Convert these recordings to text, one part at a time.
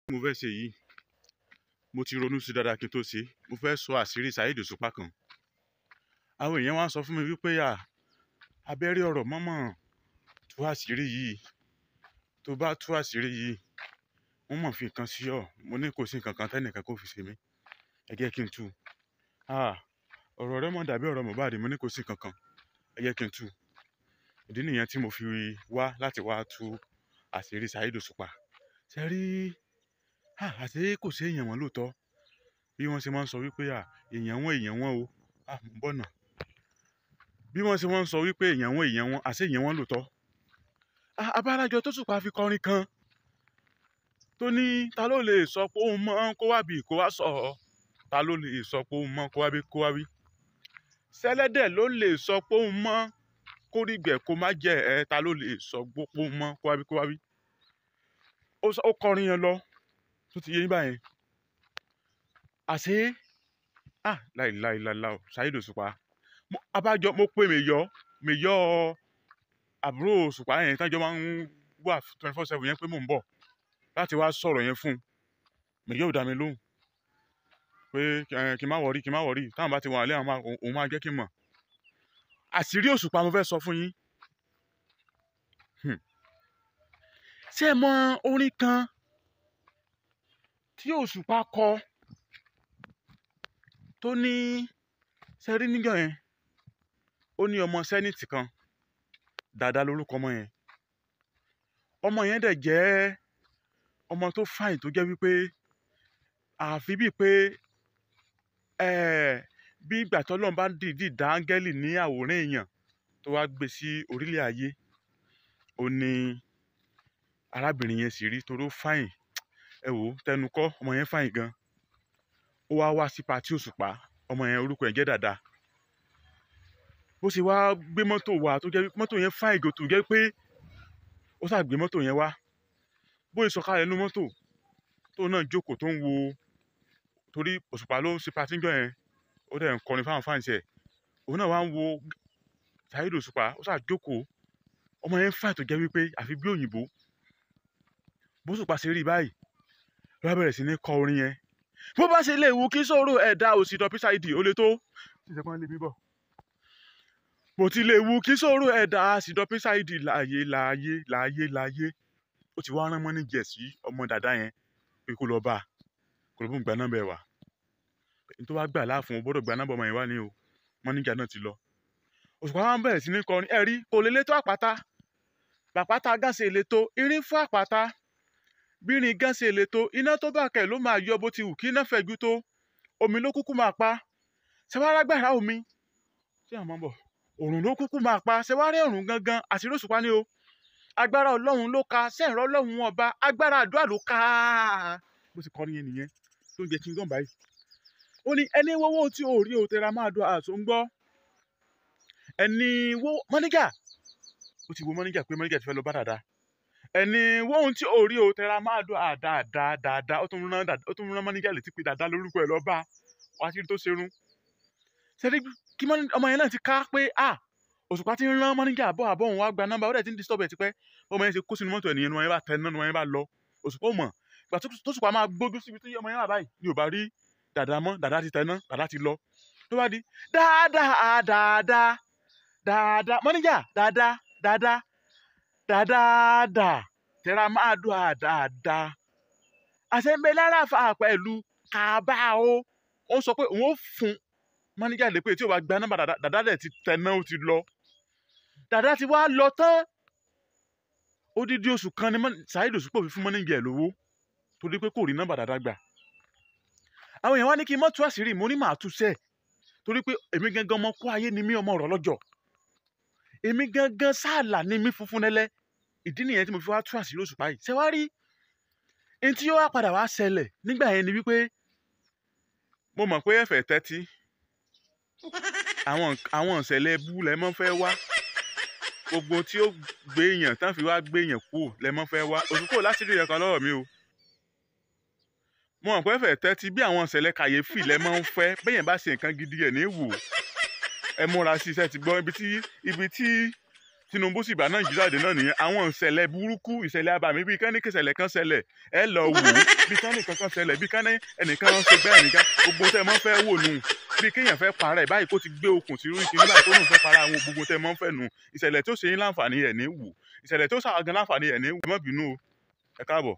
mo fẹ́ ṣe yìí mo ti ronú sí dáadáa kí n tó ṣe mo fẹ́ sọ àṣírí Saheed Òṣùpá kan àwọn èèyàn wá ń sọ fún mi wípé à abẹ́rẹ́ ọ̀rọ̀ mọ́mọ́ tú àṣírí yìí tó bá tú àṣírí yìí wọ́n mọ̀ fi nǹkan sí ọ mo ní kò sí nǹkan kan tẹ́nìkan kó fi ṣe mí ẹ jẹ́ kí n tú ọ̀rọ̀ rẹ mọ̀ dàbí ọ̀rọ̀ Mohbad mo ní kò sí nǹkan kan ẹ jẹ́ kí n tú ìdí nìyẹn tí mo fi wá láti wá tú àṣírí Saheed Òṣùpá ṣe rí àṣé kò sí èèyàn wọn lóòótọ́ bí wọ́n ṣe máa ń sọ wípé èèyàn wọn èèyàn wọn o ń bọ̀ náà bí wọ́n ṣe máa ń sọ wípé èèyàn wọn èèyàn wọn àṣé èèyàn wọn lóòótọ́ abárájọ tó Òṣùpá fi kọrin kan tó ní ta ló lè sọ pé òun mọ kó wá bí kó wá sọ ta ló lè sọ pé òun mọ kó wá bí kó wá wí sẹlẹ́dẹ̀ ló lè sọ pé òun mọ kórìgbẹ̀ kó má jẹ ẹ ta ló lè sọ pé òun mọ kó wá bí kó wá wí ó kọrin yẹn lọ tó ti yé yín báyẹn àṣé ah láìláìláìlá o Saheed Òṣùpá abájọ mo pè mèyọ mèyọ àbúrò Òṣùpá yẹn tájọ máa ń wà twenty four seven yẹn pé mò ń bọ̀ láti wá sọ̀rọ̀ yẹn fún un mèyọ ò dá mi lóhùn pé kí n má wọrí kí n má wọrí táwọn bá ti wà lé àwọn òun máa jẹ́ kí n mọ̀ àṣírí Òṣùpá mo fẹ́ sọ fún yín ṣé ẹ mọ orin kan tí Òṣùpá kọ tó ní sẹ́rí níjọ́ yẹn ó ní ọmọ sẹ́nìtì kan Dàda lórúkọ ọmọ yẹn ọmọ yẹn dẹ̀ jẹ́ ọmọ tó fàìn tó jẹ́ wípé àfi bíi pé bí ìgbà tó lọ́n bá dìídì dá áńgẹ́lì ní àwòrán èèyàn tó wá gbé sí orílẹ̀ ayé ó ní arábìnrin yẹn sì rí toró fàìn ẹ wò ó tẹnu kọ́ ọmọ yẹn fàìn gan ó wá wá sí patí Òṣùpá ọmọ yẹn orúkọ ẹ̀ jẹ́ Dàda bó ṣe wá gbé mọ́tò wá tó jẹ́ mọ́tò yẹn fàìn gò tó jẹ́ pé ó ṣáà gbé mọ́tò yẹn wá bó ṣe sọ̀kalẹ̀ nínú mọ́tò tó náà jókòó tó ń wo torí Òṣùpá ló ń ṣe patí jọ yẹn ó dẹ̀ ń kọrin fáwọn fáǹsì ẹ̀ òun náà wá ń wo Saheed Òṣùpá ó ṣáà jókòó ọmọ yẹn fàìn tó jẹ́ wípé àfi bí òyìnbó bó Òṣùpá ṣe rí báyìí ló bẹ̀rẹ̀ sí ní kọ orin yẹn bó bá ṣe lè wù kí sòrò ẹ̀dá òsì dọ̀pí ṣáìdì ó lè tó ṣìṣẹ́pọ́n lè bíbọ̀ bó ti lè wù kí sòrò ẹ̀dá òsì dọ̀pí ṣáìdì láàyè láàyè láàyè láàyè ó ti wá rán mọ́ ní jẹ̀sí ọmọ dàda yẹn pé kó lọ bá a kó ló bó ń gba nọ́mbà ẹ̀ wá ní tó wá gbà láàfún o gbọ́dọ̀ gba nọ́mbà ọmọ yẹn wá ní o mọ́níjà náà ti lọ Òṣùpá wa ń bẹ̀rẹ̀ sí ní kọrin ẹ̀rí kò lè létò àpáta làpáta gáàsì èlétò irin fún àpáta bírin gáàsì èlétò iná tó bá kẹ̀ ló máa yọ bó ti wù kí iná fẹ̀jú tó omi ló kúkú máa pa ṣẹwàá gbàrà omi ṣé àwọn máa ń bọ̀ òrùn ló kúkú máa pa ṣẹwàá rí òrùn gangan àṣírí Òṣùpá ni o agbára ọlọ́run ló ka sẹ́ẹ̀rọ ọlọ́run ọba agbára àdúrà ló ka bó ti kọrin yẹn nìyẹn tó ń jẹ kí n gàn báyìí ó ní ẹni wọ́wọ́ tí ò rí o tẹra máa dùn àṣọ ń gbọ́ ẹni wo mọ́níjà ó ti wo mọ́níjà pé mọ́níjà ti fẹ́ lọ bá dàda ẹni wọ́n tí ò rí o tẹra máa dùn àdáadáa dáadáa ó tún rán ó tún rán mọ́níjà létí pé dàda lórúkọ ẹ̀ lọ bá wá sí tó ṣerun ṣẹ́rí kí ọmọ yẹn náà ti ká pé ah Òṣùpá ti ń rán mọ́níjà àbọ̀ àbọ̀ òun wá gba nọ́mbà ó dẹ̀ ti ń disturb ẹ̀ tipẹ́ ọmọ yẹn ṣe kó sínú mọ́tò ẹ̀nìyẹn ni wọ́n yẹn bá tẹ náà ni wọ́n yẹn bá lọ Òṣùpá ò mọ̀ ìgbà tó Òṣùpá máa gbójú síbi tó yẹ ọmọ yẹn wà báyìí ni ò bá rí dàda mọ́ dàda ti tẹ náà dàda ti lọ ló bá di dáadáa dáadáa dáadáa mọ́níjà dáadáa dáadáa dáadáa tẹ́ra máa dùn àdáadáa àṣẹ́ńbẹ́ lára fa pẹ̀lú kàbá o ó sọ pé òun ó fún mọ́níjà lè pé tí ò bá gba nọ́mbà dàda dẹ̀ ti tẹ náà ó ti lọ dàda ti wá lọ tán odidi oṣù kan ni Saheed Òṣùpá fi fún mọ́níjà ẹ̀ lówó torí pé kò rí nọ́mbà dàda gbà àwọn èèyàn wá ní kí n mọ́ tú àṣírí mo ní màá tú sẹ́ẹ̀ torí pé èmi gangan ọmọ kó ayé ni mí ọmọ ọ̀rọ̀ lọ́jọ́ èmi gangan sáàlà ni mí funfun nẹ́lẹ́ ìdí nìyẹn tí mo fi wá tú àṣírí Òṣùpá yìí ṣé wàá rí ẹni tí yóò wá padà wá ṣẹlẹ̀ nígbà yẹn ni wípé mo mọ̀ pé ẹ̀fẹ̀ tẹ́tí àwọn àwọn ìṣẹ̀lẹ̀ bú lẹ mọ́ fẹ́ wá gbogbo tí ó gbé èèyàn tán fi wá gbé èèyàn kú lẹ mọ́ fẹ́ wá Òṣùpá láti rí ẹ̀kan lọ́wọ́ mi o mo mọ̀ pé ẹ̀fẹ̀ tẹ́tí bí àwọn ìṣẹ̀lẹ̀ kàyéfì lẹ mọ́ ń fẹ́ bẹ́yẹn bá ṣe nǹkan gidi ẹ̀ ní wò ẹ múra sí iṣẹ́ ti gbọ́ ibi tí ibi tí Tinubu sì bá Nàìjíríà dé náà nìyẹn àwọn ìṣẹ̀lẹ̀ burúkú ìṣẹ̀lẹ̀ abàmì bíi kán ní kí ìṣẹ̀lẹ̀ kan ṣẹlẹ̀ ẹ lọ wò ó bíi kán ní kankan ṣẹlẹ̀ bíi kán ní ẹnìkan ṣe bẹ́ẹ̀ nìkan gbogbo tẹ́ ẹ mọ́ fẹ́ wò nù bíi kéèyàn fẹ́ para ẹ̀ báyìí kó ti gbé okùn sí orí kìíní báyìí tó lóun fẹ́ para àwọn gbogbo tẹ́ ẹ mọ́ fẹ́ nù ìṣẹ̀lẹ̀ tó ṣe yín láǹfààní ẹ̀ ní wò ìṣẹ̀lẹ̀ tó ṣàwọn gan láǹfààní ẹ̀ ní wò ẹ má bínú o ẹ káàbọ̀.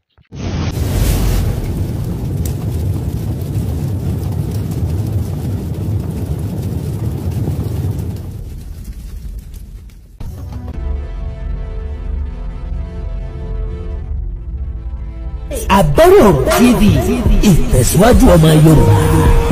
Àbẹ̀rẹ̀ TV ìtẹ̀síwájú ọmọ Yorùbá.